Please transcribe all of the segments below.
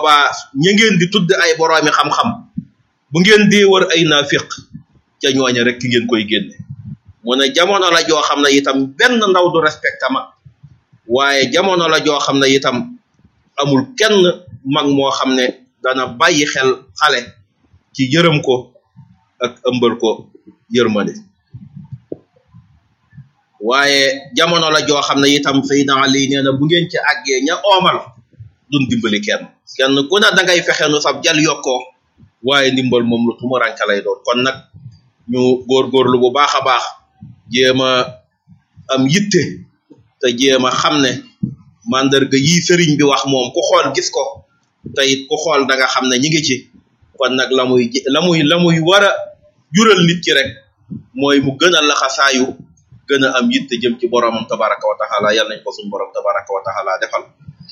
boobaa ña ngeen di tudd ay boroomi xam-xam bu ngeen dee wër ay naafiq ca ñooña rek ki ngeen koy génne mu ne jamono la joo xam ne itam benn ndaw du respecté ma waaye jamono la joo xam ne itam amul kenn mag moo xam ne dana bàyyi xel xale ci yërëm ko ak ëmbal ko yërmande waaye jamono la joo xam ne itam Seydina Ali nee na bu ngeen ci àggee ña oomal duñ dimbali kenn kenn ku ne da ngay fexe nu sab jal yokkoo waaye ndimbal moom lu tumuranke lay doon kon nag ñu góorgóorlu bu baax a baax jéem a am yitte te jéem a xam ne mandarga yi sëriñ bi wax moom ku xool gis ko te it ku xool da nga xam ne ñi ngi ci kon nag la muy la muy la muy war a jural nit ki rek mooy mu gën a laxasaayu gën a am yitte jëm ci boromam tabaraka wa taala yal nañ ko suñu borom tabaraka wa taala defal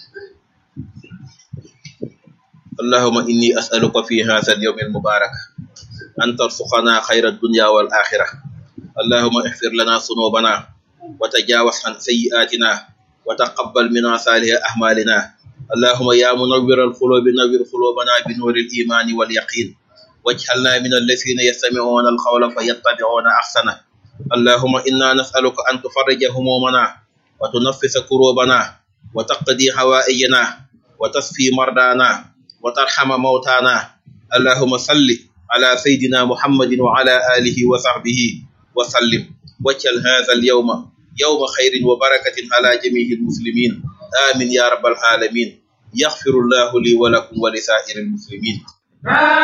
allahuma inni asaluka fi hadha al yawm al mubarak an tarsuqana khayra ad-dunya wal akhirah allahuma ihfir lana sunubana wa tajawaz an sayyi'atina wa taqabbal minna salih a'malina اللهم يا منور القلوب نور قلوبنا بنور الإيمان واليقين واجعلنا من الذين يستمعون القول فيتبعون أحسنه اللهم إنا نسألك أن تفرج همومنا وتنفس كروبنا وتقضي حوائجنا وتصفي مرضانا وترحم موتانا اللهم صل على سيدنا محمد وعلى آله وصحبه وسلم واجعل هذا اليوم يوم خير وبركة على جميع المسلمين آمين يا رب العالمين يغفر الله لي ولكم ولسائر المسلمين